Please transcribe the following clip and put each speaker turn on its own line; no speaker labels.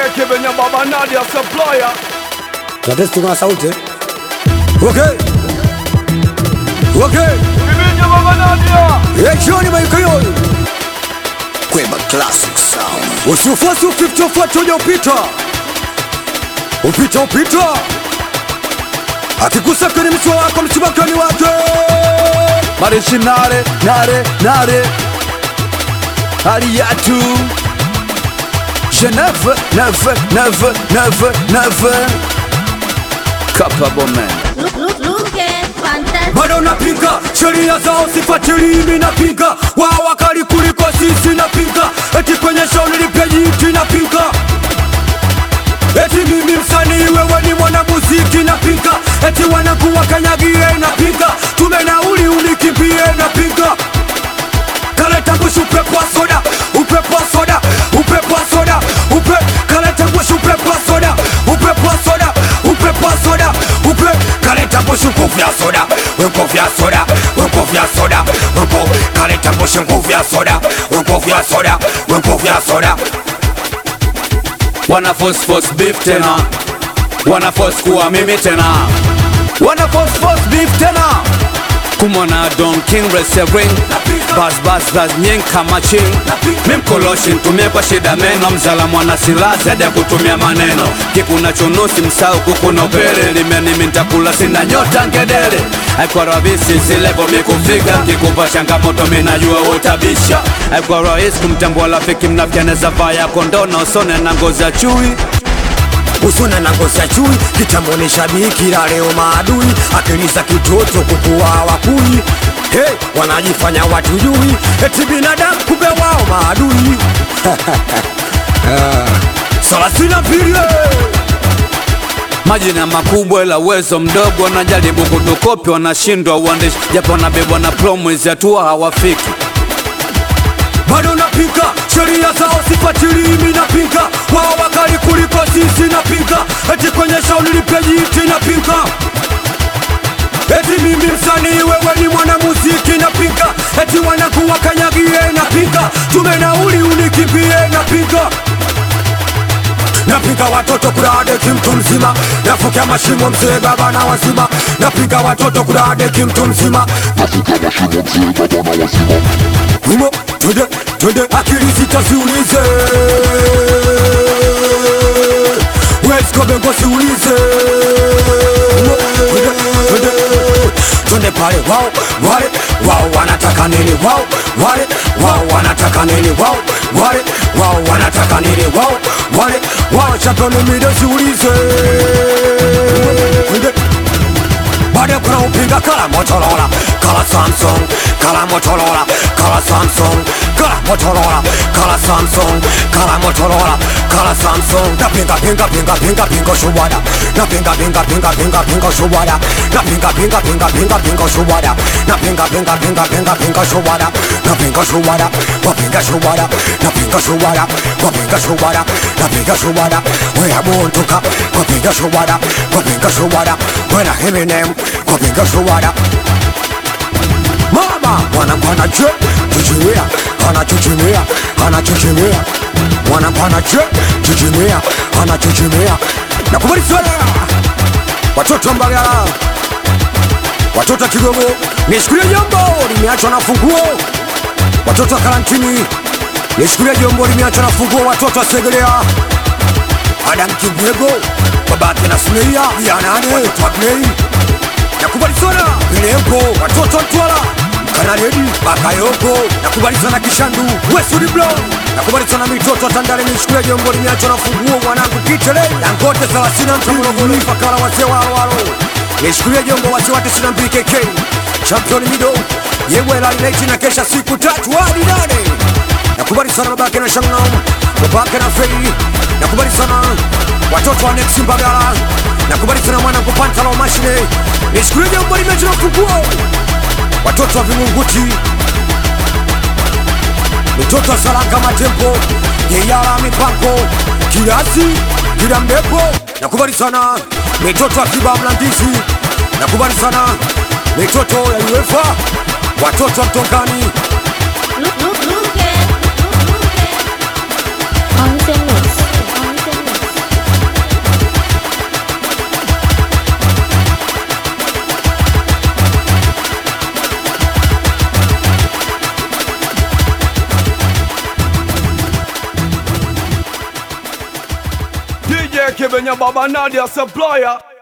Kibenya Baba Nadia Supplier
Tunatesti kuna sauti. Okay. Okay.
Kibenya Baba Nadia
Eh, jioni maiko yoyo.
Kweba Classic Sound.
Usifuasi ufiche ufuate uje upita. Upita upita. Akigusa kwenye mchwa wako mchibakani wake.
Marishi nare nare nare Ariatu Je neuf neuf neuf neuf neuf Capable man
Look, look, look at fantastic.
bado napinga sheria zao sifuatilii, mimi napinga wao wakali kuliko sisi, napinga eti kwenye show nilipeji iti, napinga eti mimi msanii, wewe ni mwanamuziki, napinga eti wanakuwa kanyagie, napinga tume nauli unikimbie, napinga kaleta mbushi upepo wa soda, upepo wa soda, upepo wa soda, upe kaleta mbushi upepo wa soda, upepo wa soda, upepo wa soda, upe kaleta mbushi nguvu ya soda, we nguvu ya soda, we nguvu ya soda, we nguvu kaleta mbushi nguvu ya soda, we nguvu ya soda, we nguvu ya soda.
Wana force force beef tena Wana force kuwa mimi tena Wana force force beef tena kumwona Don King Reserving Bas bas bas nying kama ching Mimkoloshi ntumie kwa shida meno Mzala mwana silaha zaidi ya kutumia maneno Kikuna chunusi msau kukuna upele Limenimi ntakula sina nyota ngedere Haikuwa rahisi silevo mikufika Kikupa changamoto minajua utabisha Haikuwa rahisi kumtambua rafiki mnafiki anaweza vaa ya kondoo na usone na ngozi ya chui
usuna na ngozi ya chui kitamboni shabiki la leo maadui akili za kitoto kukuwa wakui hey, wanajifanya watujui eti binadamu kumbe wao maadui thelathini na mbili
majina makubwa ila uwezo mdogo, wanajaribu kutukopi, wanashindwa uandishi, japo wanabebwa na promwezi hatua hawafiki.
bado napinga sheria zao sifuatilii, mimi napinga wao wakali kuliko sisi, napinga eti kwenye show nilipeji iti, napinga eti mimi msanii, wewe ni mwanamuziki, napinga eti wanakuwa kanyagie, napinga tume nauli unikimbie, napinga Napiga watoto kudadeki mtu mzima, nafukia mashimo mzee baba na wazima. Napiga watoto kudadeki mtu mzima, humo twende twende, akili zitaziulize weskobengo siulize Humo, twende twende twende pale, wao wale wao wanataka nini? Wao wale wao wanataka nini? Wao wale wao wanataka nini? Wao wale wao championi mido siulize Twende. Baada kuna upinga kala Motorola, kala Samsung, kala Motorola, kala Samsung, kala Motorola, kala Samsung, kala Motorola, kala Samsung. Na pinga pinga pinga pinga pinga shubada. Na pinga pinga pinga pinga pinga shubada. Na pinga pinga pinga pinga pinga shubada. Na pinga pinga pinga pinga pinga shubada. Na pinga shubada, wa pinga shubada. Na pinga shubada, wa pinga shubada. Na pinga shubada, we abuntuka. Wa pinga shubada, wa pinga shubada. When I hear name, wa pinga shubada. Mama mwanangu anache chichimia, anachichimia, anachichimia. Mwanangu anache chichimia, anachichimia. Nakubali sana watoto wa Mbagala, watoto wa Kigogo, nishukulie jambo limeachwa na funguo. Watoto wa karantini, nishukulie jambo limeachwa na funguo. Watoto wa Segerea, Adam Kibwego, babake na Sumeia, Yanane, watoto wa Grey nakubali sana Bilembo, watoto wa Mtwara, Kanaredi, Bakayoko, nakubali sana Kishandu, Wesudi Brown, nakubali sana mitoto wa Tandale, nishukulia jombo limeachwa na funguo, mwanangu Kitele, Dangote 30 Morogoro, Ifakara, wazee wa Alwalo, nishukulia jombo wazee wa 92 KK, Champion Mido, Yewela United na kesha siku tatu hadi nane. Nakubali sana babake na Shangnam, babake na Fei, nakubali sana watoto wa Next Mbagala, nakubali sana mwanangu Pantalo Mashine, nishukulie jombo limeachwa na funguo, watoto wa Vingunguti, mitoto wa Saranga Matempo, Yeyala Mipango, Kirasi, Kila Mbepo, nakubali sana mitoto wa Kiba Mlandizi, nakubali sana mitoto ya UEFA, watoto wa Mtongani,
Look, look, look at. Look, look at.
On the mix. On the mix. kibenya baba Nadia supplier